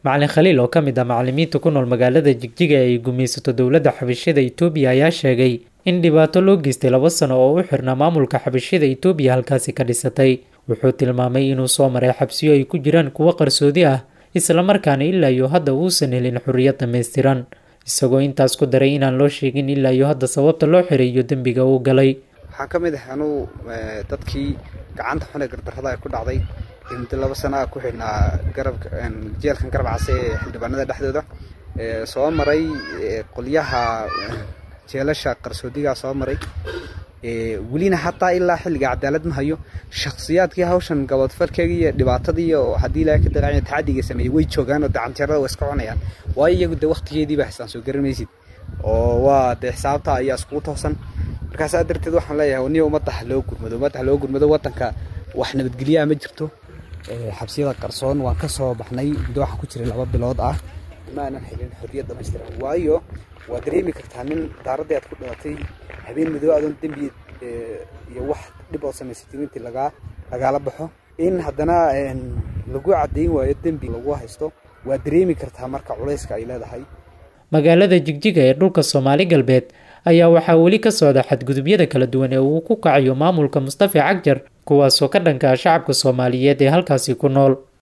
macalin khaliil oo ka mid ah macalimiinta ku nool magaalada jigjiga ee ay gumaysato dowladda xabashida itoobiya ayaa sheegay in dhibaato loo geystay laba sano oo u xirnaa maamulka xabashida itoobiya halkaasi ka dhisatay wuxuu tilmaamay inuu soo maray xabsiyo ay ku jiraan kuwo qarsoodi ah islamarkaana ilaa iyo hadda uusan helin xorriyad dhammaystiran isagoo intaas ku daray inaan loo sheegin ilaa iyo hadda sababta loo xiray iyo dembiga uu galay waxaan ka mid ah anuu dadkii gacanta xun ee gardarrada ay ku dhacday muddo laba sana ah ku xidhnaa garabka jeelkan garab case ee xildhibaanada dhexdooda soo maray qolyaha jeelasha qarsoodigaa soo maray welina hataa ilaa xilliga cadaalad ma hayo shakhsiyaadkii hawshan gabadfalkeegii iyo dhibaatadii oo haddii ilaahay ka daqaanya tacadiga sameeyey way joogaan oo dacanjeerada way iska cunayaan waayo iyagu de waktigeediiba xisaan soo garan maysid oo waa dee xisaabta ayaa iskugu toosan markaasaa darteed waxaan leeyahay niya ummadda ha loo gurmado ummadda ha loo gurmado waddanka wax nabadgelyaha ma jirto xabsiyada qarsoon waan ka soo baxnay muddo waxaan ku jiray laba bilood ah ma aanan helin xorriyad dhamaystiran waayo waa dareemi kartaa nin daaradii aad ku dhalatay habeen madow adoon dembi iyo wax dhib oo samaysatay intii lagaa lagaala baxo in haddana lagu caddayn waayo dembi lagu haysto waa dareemi kartaa marka culayska ay leedahay magaalada jigjiga ee dhulka soomaali galbeed ayaa waxaa weli ka socda xadgudubyada kala duwan ee uu ku kacayo maamulka mustafa cagjar kuwaasoo ka dhanka ah shacabka soomaaliyeed ee halkaasi ku nool